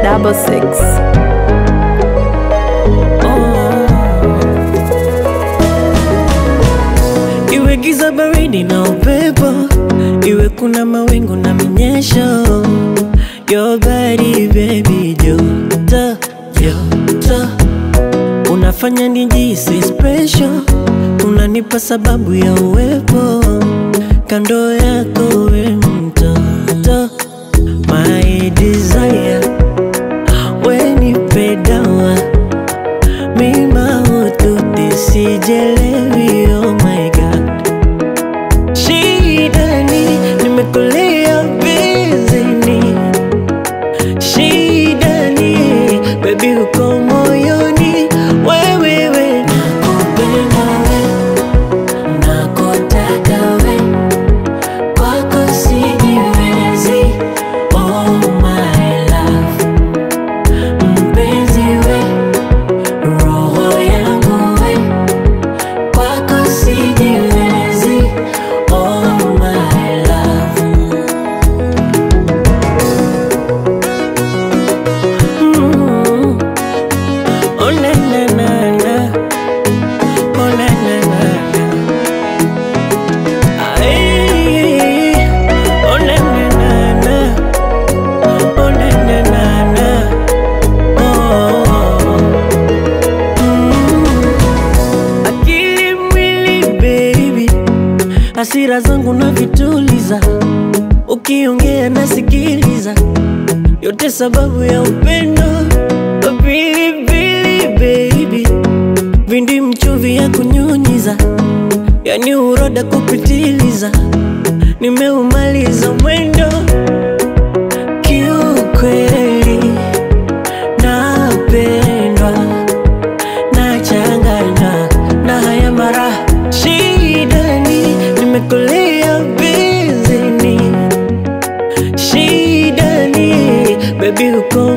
double six. Iwe giza baridi na upepo, iwe kuna mawingu na minyesho, your body baby, joto joto, unafanya nijisi special, unanipa sababu ya uwepo kando yako, we mtoto, my desire, we nipe dawa mi mahututi sijelewi, oh my god Shidani, nimekulia bizini Shidani, baby uko moyoni Wewewe, nakupenda we, nakutaka we Kwako sijiwezi, oh my love Mpenzi we, roho yangu we kwako sijiwezi, oh my love. Mm. Oh na na na na, oh na na na na. Ay, oh na na na na, oh na na na na, oh. Mm. Akili mwili baby, hasira zangu na vituliza, ukiongea nasikiliza, yote sababu ya upendo. Pilipili baby, vindi mchuvi ya kunyunyiza, yani uroda kupitiliza, nimeumaliza mwendo kiukweli, napendwa nachanganywa na haya mara shidani, nimekulia bizini shidani, baby uko